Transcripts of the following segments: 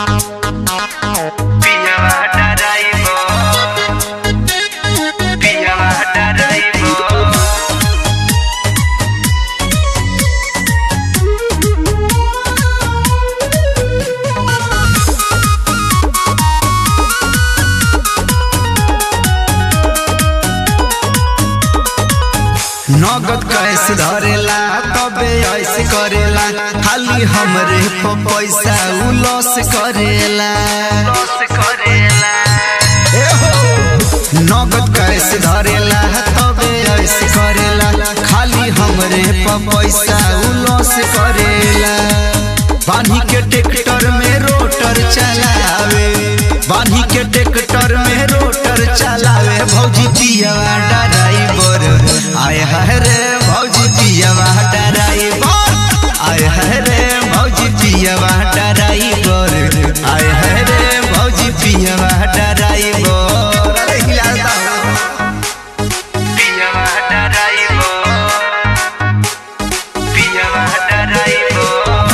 पियवा डराइबो पियवा डराइबो नगद कैसे धरेला तबे ऐसे करेला खाली हमरे प पैसा उ लॉस करेला लॉस करेला ए हो नगद कैसे धरेला तबे ऐसे करेला खाली हमरे प पैसा उ लॉस करेला बान्ही के ट्रैक्टर में रोटर चलावे बान्ही के ट्रैक्टर में रोटर चलावे भौजी पियवा ड्राइवर आय है रे भौजी पियवा ड्राइवर आय है रे भौजी पियवा ड्राइवर आय है रे भौजी पियवा ड्राइवर अरे हिलाता हो। पियवा डराइबो पियवा डराइबो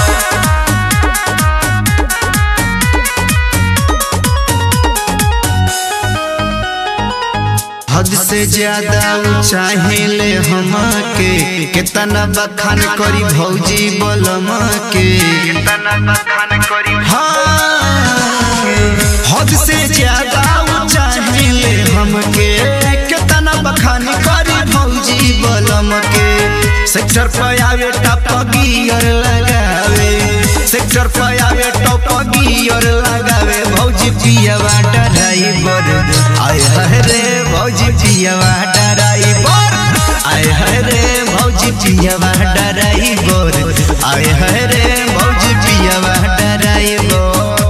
हद से ज्यादा ऊ चाहेले हमके कितना बखान करी भौजी बलम के तना बखान करी हाँ, हद से ज्यादा ऊ चाहेले हमके कितना बखान करी भौजी बलम के सेक्टर पर आवे टप गियर लगावे सेक्टर पर आवे टप गियर लगावे भौजी पियवा ड्राइवर आय है रे भौजी पियवा ड्राइवर आय है रे भौजी पियवा ड्राइवर आय है रे भौजी पियवा ड्राइवर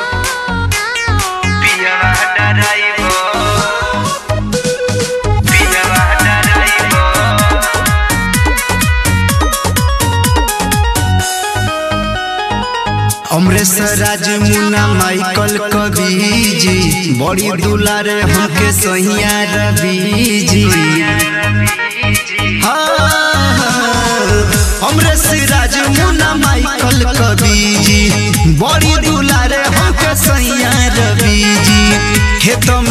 पियवा डराइबो पियवा डराइबो अमरेश राज मुन्ना माइकल कवि जी बड़ी दुलारे हमके सहिया रवि जी अमरेश राज मुन्ना माइकल कवि जी बड़ी दुलारे हमके सैया रवि जी खेत